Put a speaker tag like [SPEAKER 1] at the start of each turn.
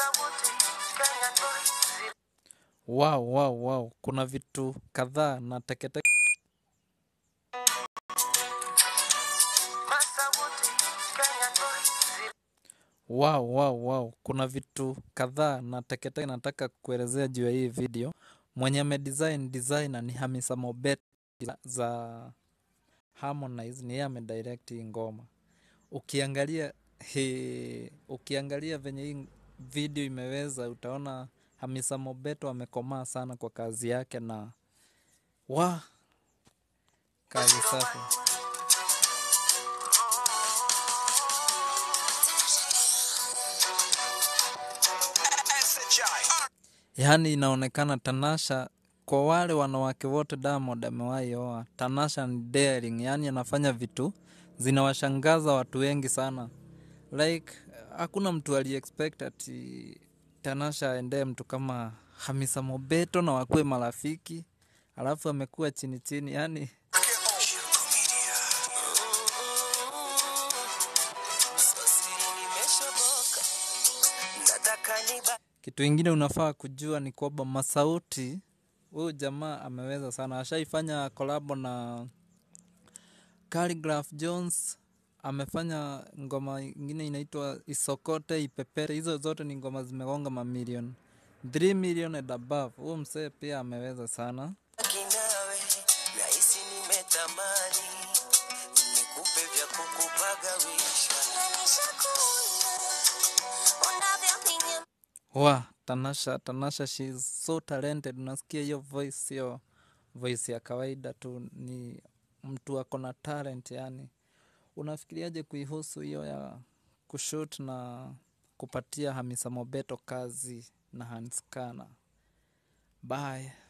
[SPEAKER 1] Wow, wow, wow. Kuna vitu kadhaa na teketeke Wow, wow, wow. Kuna vitu kadhaa na teketeke nataka kuelezea juu ya hii video. Mwenye amedesign designer ni Hamisa Mobet za Harmonize, ni yeye amedirect hii ngoma. Ukiangalia he, ukiangalia venye hii video imeweza, utaona Hamisa Mobeto amekomaa sana kwa kazi yake na wa kazi safi. Yaani inaonekana Tanasha, kwa wale wanawake wote Diamond amewahi oa, Tanasha ni daring, yaani anafanya vitu zinawashangaza watu wengi sana. Like hakuna mtu aliexpect ati Tanasha aendee mtu kama Hamisa Mobeto na wakuwe marafiki, alafu amekuwa chini chini, yaani kitu ingine unafaa kujua ni kwamba Masauti, huyu jamaa ameweza sana, ashaifanya kolabo na Khaligraph Jones, amefanya ngoma ingine inaitwa Isokote Ipepere. Hizo zote ni ngoma zimegonga mamilioni 3 million and above. Huyu msee pia ameweza sana.
[SPEAKER 2] Kinawe nahisi nimetamani nikupe vya kukupagawisha
[SPEAKER 1] Wa Tanasha, Tanasha she is so talented. Unasikia hiyo voice, sio voice ya kawaida tu, ni mtu ako na talent. Yani unafikiriaje kuihusu hiyo ya kushoot na kupatia Hamisa Mobeto kazi na Hans Kana? Bye.